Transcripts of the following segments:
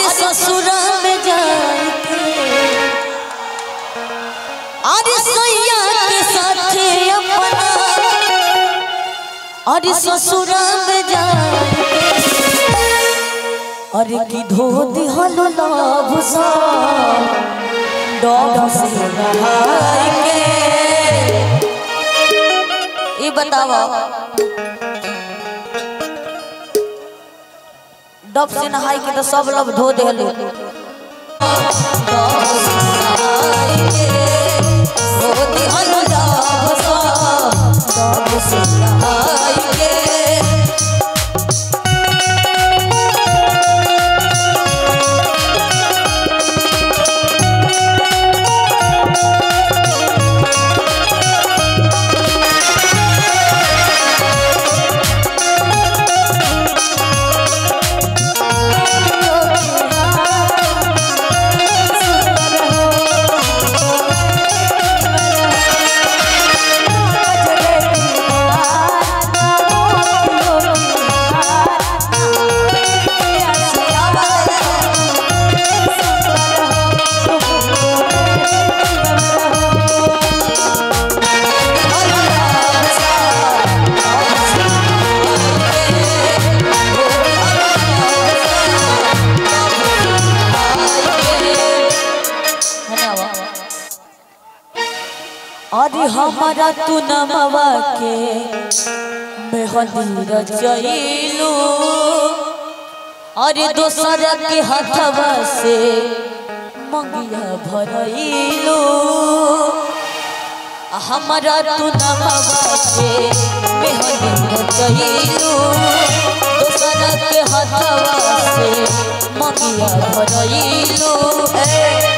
ससुर में जाके अरे सैया के साथे अपना अरे ससुर में जाके अरे की धो दिहलो लभ सा डब से नहाई के ई बतावा डब से नहाई के तो सब लोग धो देले अरे हमारा तू नमवा के मेहंदी रचैलू अरे दोसर के हथवा से मंगिया भरैलू हमारा तू नमवा के मेहंदी रचैलू दोसर के हथवा से मंगिया भरैलू ए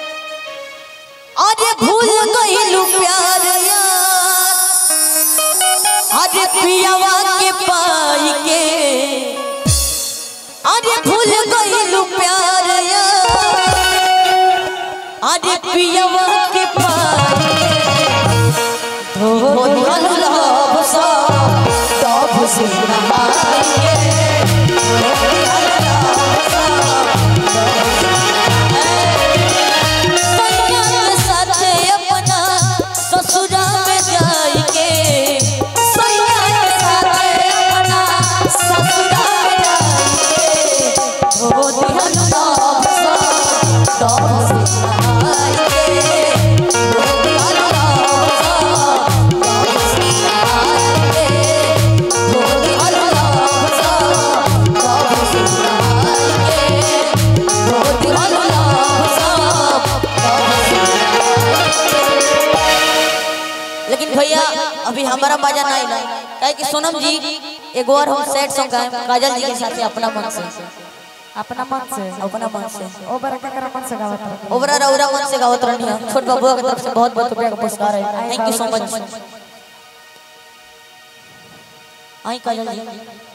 अरे भूल गईलू प्यार यार अरे पियावा के पाई के अरे भूल गईलू प्यार यार अरे पियावा के पाई के धो दिहलू लहब सा तब से नहाई के धो दिहलू लहब सा, सैया के साथे अपना ससुरा में जाइके सैया के साथे अपना ससुरा में जाइके धो दिहल नाम सा तब से नहाइके धो दिहल नाम सा तब से नहाइके धो दिहल नाम सा तब से नहाइके धो दिहल नाम सा लेकिन भैया अभी हमारा मजा नहीं ना काहे कि सोनम जी एगो और हम सेट सॉन्ग गाएं काजल जी के साथ अपना मन से अपना मन से अपना मन से ओ बरका कर मन से गावत रहो ओबरा रौरा मन से गावत रहनी है छोट बाबू की तरफ से बहुत बहुत रुपया का पुरस्कार है thank you so much I काजल जी